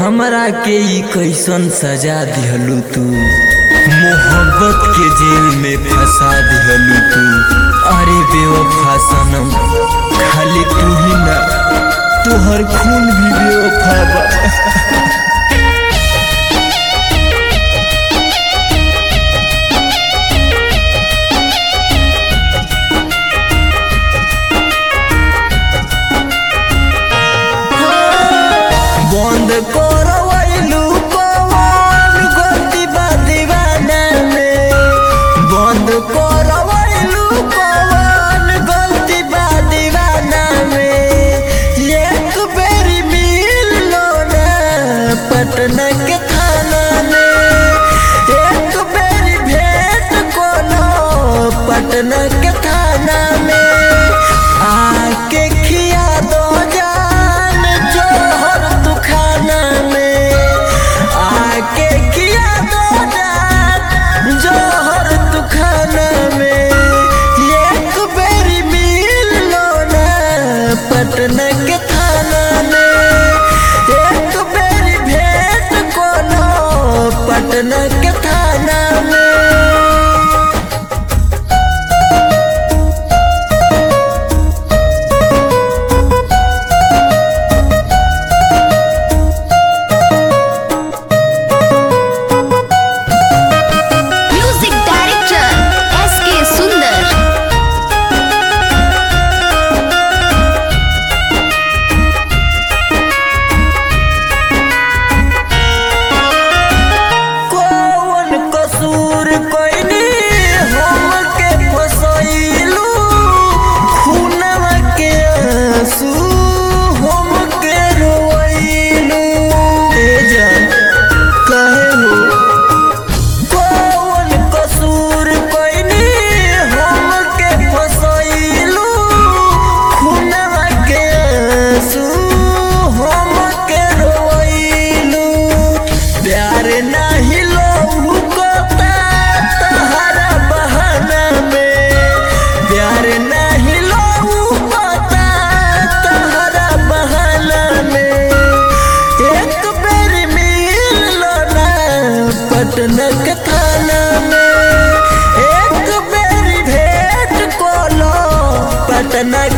हमरा के ई कैसन सजा दिहलू तू मोहब्बत के जेल में फंसा दिहलू तू अरे बेवफा सनम खाली तू ही ना तोहर खून भी बेवफा बा बंद करवैलू कौन गलती बा दीवाना में बंद करवैलू कौन गलती बा दीवाना में एक बेरी मिल लो ना पटना के थाना में एक बेरी भेंट कोनो पटना के थाना में आके खिया दो जान जोहर तू खाना में आके खिया दो जान जोहर तू खाना में एक बेरी मिल लो ना पटना के थाना में एक बेरी भेंट कोनो पटना के थाना में म्यूजिक डायरेक्टर एस के सुंदर कौन कसूर कोइनी हमके फसैलू खूनवा के आंसू हमके रोइलू ए जान काहे हो कौन कसूर कोइनी हमके फसैलू खूनवा के आंसू हमके रोइलू प्यार नाही लोहू कोता तहरा बहाना में प्यार नाही लोहू कोता तहरा बहाना में एक बेर मिल लो ना पटना के थाना में एक बेर भेंट कोलो पटना